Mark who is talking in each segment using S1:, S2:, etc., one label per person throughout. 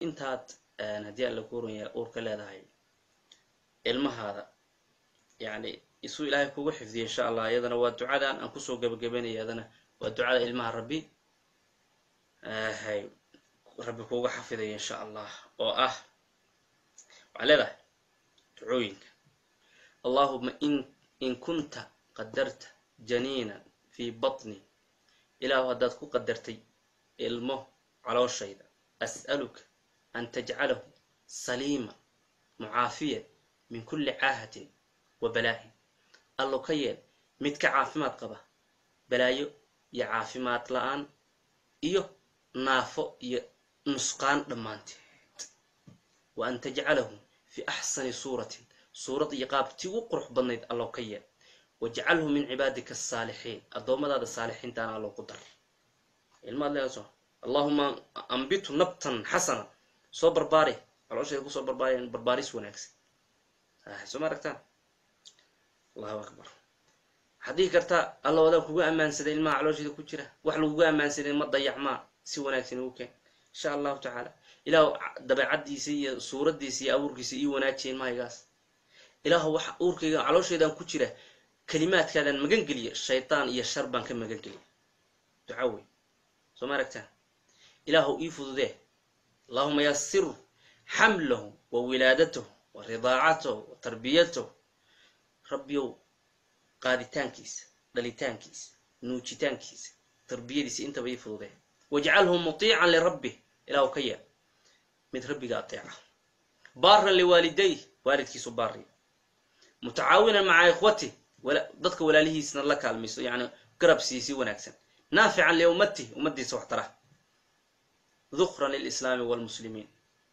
S1: intaad haddii alla kuuranya uurka leedahay ilmahaada yani isuu ilaahay kugu xifdiya insha allah iyadana waa ducadan aan kusoo gabagabanaya iyadana waa ducada ilmaha rabbi hay rabbi kuga xafidaya insha allah oo ah waxaa leedahay ducooyinka allahuma in in kunta qadarta janiinan fii batni ilaahu haddaad ku qadartay ilmo calooshayda as'aluka an tajcalahu saliima mucaafiyan min kulli caahatin wa balaahin allo ka yeel mid ka caafimaad qaba balaayo iyo caafimaad la-aan iyo naafo iyo nusqaan dhammaanteed wa an tajcalahu fii axsani suuratin suurad iyo qaab tii ugu qurux badnayd allo ka yeel wajcalhu min cibaadika asaalixiin addoommadaada saalixiintaana allo ku dar ilmaad leedaso allahuma ambitu nabtan xasana soo barbaari caloosheeda kusoo barbaari barbaaris wanaagsan soo ma aragtaan allahu akbar waxaad dhihi kartaa alla wadaan kugu ammaansaday ilmaha caloosheeda ku jira wax lagugu ammaansaday ma dayacmaa si wanaagsan ugu keen insha allahu tacaala ilaahu dabeecaddiisa iyo suuraddiisa iyo abuurkiisa ii wanaajiya ilmahaygaas ilaahu waxa uurkayga caloosheedaan ku jira kalimaadkaadaan magan geliya shaytaan iyo shar baan ka magan geliya duca wey soo ma aragtaan ilaahu ii fududee allahuma yasiru xamlahu wa wilaadatahu wa ridaacatahu wa tarbiyatahu rabbiyow qaaditaankiisa dhalitaankiisa nuujitaankiisa tarbiyadiisa intaba ii fududee wajcalhu mutiican lirabbih ilaahu ka yeel mid rabbiga ateeca baaran liwaalidayh waalidkiisu baari mutacaawinan maca ikhwatih dadka walaalihiisna la kaalmayso yani garab siisi wanaagsan naafican liummatih ummaddiisa wax tara dukran lilislaami walmuslimiin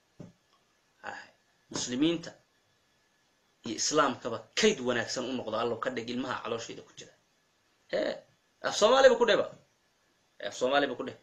S1: muslimiinta iyo islaamkaba kayd wanaagsan u noqdo allow ka dhig ilmaha caloosheeda ku jira he af soomaaliba ku dheba af soomaaliba ku dheh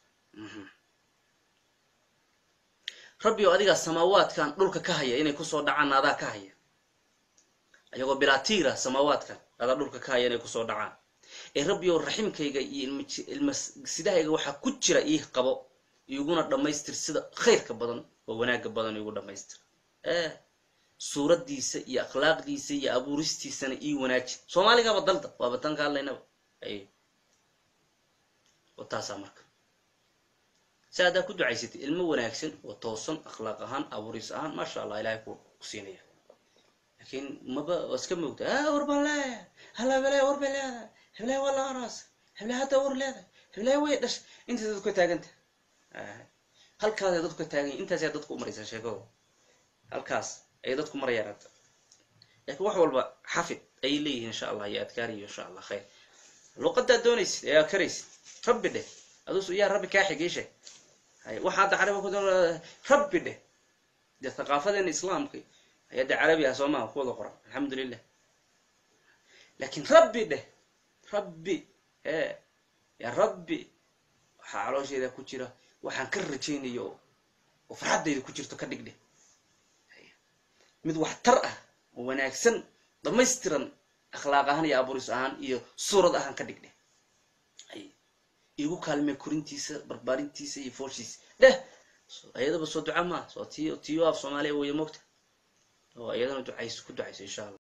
S1: rabbi oo adigaa samaawaadkan dhulka ka haya inay kusoo dhacaan adaa ka haya ayagoo bilaatiira samaawaadkan adaa dhulka ka haya inay kusoo dhacaan ee rabbi oo raximkayga iyo ilmasidahayga waxaa ku jira ii qabo iguna dhammaystir sida khayrka badan oo wanaagga badan igu dhammaystir ee suuraddiisa iyo akhlaaqdiisa iyo abuuristiisana ii wanaaji soomaaligaba dalda waaba tan ka hadlaynaba ay wataasaa marka si haddaa ku ducaysatay ilmo wanaagsan oo toosan akhlaaq ahaan abuuris ahaan maasha allah ilahay ku siinaya laakiin maba waa iska moogta a war baan leeyahay hala heblaha war bay leedahay heblaha waa la araas heblaha hadda war leedahay heblaha way dhashay intaas dadku ka taaganta halkaasay dadku ka taagan yahin intaasay dadku u maraysaa sheekado halkaas ayay dadku marayaan hadda laakiin wax walba xafid ayay leeyihiin insha allah iyo adkaariyo insha allah khayr luqadaad doonaysid ee aad karaysid rabbi dheh adus yaa rabbi kaa xigiishe waxaa hadda carabi ku rabbi dheh dee thaqaafadeena islaamka ayaa de carabi ah soo maha ku wada qoran alxamdulilah laakiin rabbi dheh rabbi ee yaa rabbi waxaa caloosheeda ku jira waxaan ka rajaynayo oo farxaddayda ku jirto ka dhigdheh mid waxtar ah oo wanaagsan dhamaystiran akhlaaq ahaan iyo abuuris ahaan iyo suurad ahaan ka dhigdheh igu kaalmee korintiisa barbaarintiisa iyo foolshiisa dheh ayadaba soo duca maa soo tiyo tiyo af soomaaliya weya mogta oo iyadana ducayso ku ducayso insha allah